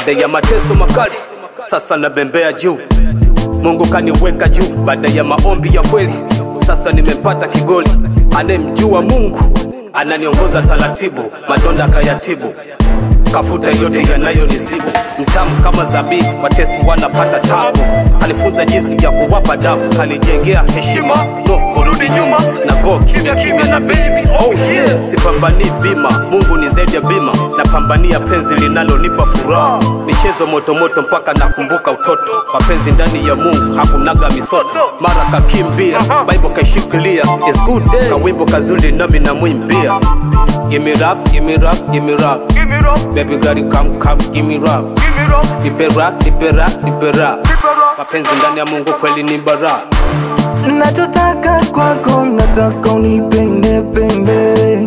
baada ya mateso makali, sasa nabembea juu. Mungu kaniweka juu baada ya maombi ya kweli, sasa nimepata kigoli. Anayemjua Mungu ananiongoza taratibu, madonda akayatibu kafuta yote yanayonizibu, mtamu kama zabibu, watesi wanapata tabu. Kanifunza jinsi ya kuwapa dabu, kanijengea heshima, no kurudi nyuma na go kimya kimya na baby, oh yeah. Sipambanii bima, Mungu ni zaidi ya bima, napambania penzi linalonipa furaha, michezo motomoto mpaka nakumbuka utoto, mapenzi ndani ya Mungu hakunaga misoto, mara kakimbia, Bible kaishikilia, it's good day, kawimbo kazuri nami namwimbia Give me rough, give me rough, give me rough. Give me rough, Baby girl, come, come, give me rough. give me rough, Nipe rap, nipe rap, nipe rap. keep it rough. Mapenzi ndani ya Mungu kweli ni bara. Nachotaka kwako nataka unipende pende,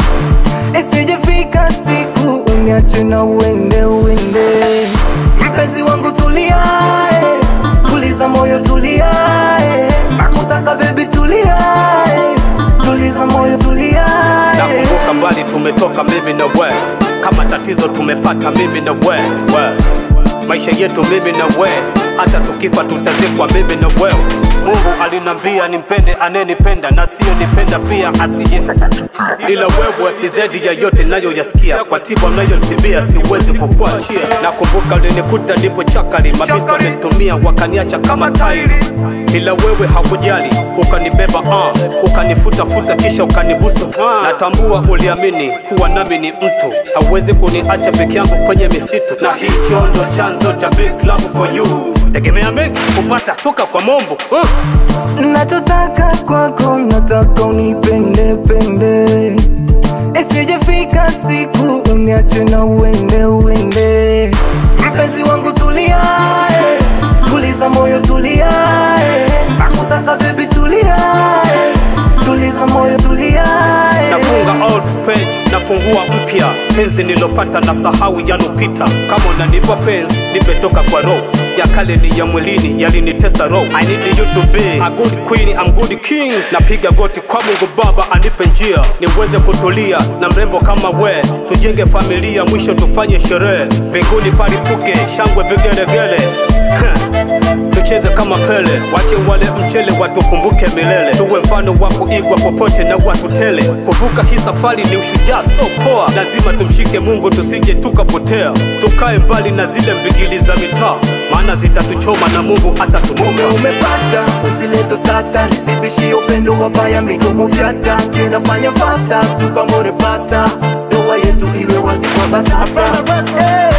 isijefika siku uniache na uende uende. Mpenzi wangu tulia, eh, tuliza moyo tulia, eh, nakutaka baby tulia, eh, tuliza moyo tulia. eh. Nakumbuka mbali tumetoka mimi na we, kama tatizo tumepata mimi na we, we. Maisha yetu mimi na we, hata tukifa tutazikwa mimi na wewe. Mungu alinambia nimpende anenipenda na siyo nipenda pia asije ila wewe ni zaidi ya yote nayoyasikia, kwa tiba mnayotibia siwezi kukuachia. Nakumbuka ulinikuta nipo chakali, mabinti walinitumia wakaniacha kama tairi, ila wewe hakujali, ukanibeba uh, ukanifuta-futa kisha ukanibusu uh. Natambua uliamini kuwa nami ni mtu, hauwezi kuniacha peke yangu kwenye misitu, na hicho ndo chanzo cha big love for you. Tegemea mengi kupata toka kwa Mombo uh. Nachotaka kwako nataka unipende pende, isijefika siku uniache na uende uende. Mpenzi wangu tulia, eh, tuliza moyo tulia, eh, nakutaka baby tulia, eh, tuliza moyo tulia. eh. nafunga old page nafungua mpya penzi nilopata na sahau yalopita kama unanipa penzi nimetoka kwa roho ya kale ni ya mwilini yalinitesa roho i need you to be a good queen I'm good king napiga goti kwa mungu baba anipe njia niweze kutulia na mrembo kama we tujenge familia mwisho tufanye sherehe mbinguni palipuke shangwe vigelegele tucheze kama pele, wache wale mchele watukumbuke milele, tuwe mfano wa kuigwa popote na watu tele. Kuvuka hii safari ni ushujaa, so poa, lazima tumshike Mungu tusije tukapotea, tukae mbali na zile mbigili za mitaa, maana zitatuchoma na Mungu Mume atatukumbuka. umepata, usilete tata, nisibishie upendo wabaya, midomo vyata, tunafanya fasta, tupangore pasta, ndoa yetu iwe wazi kwa BASATA.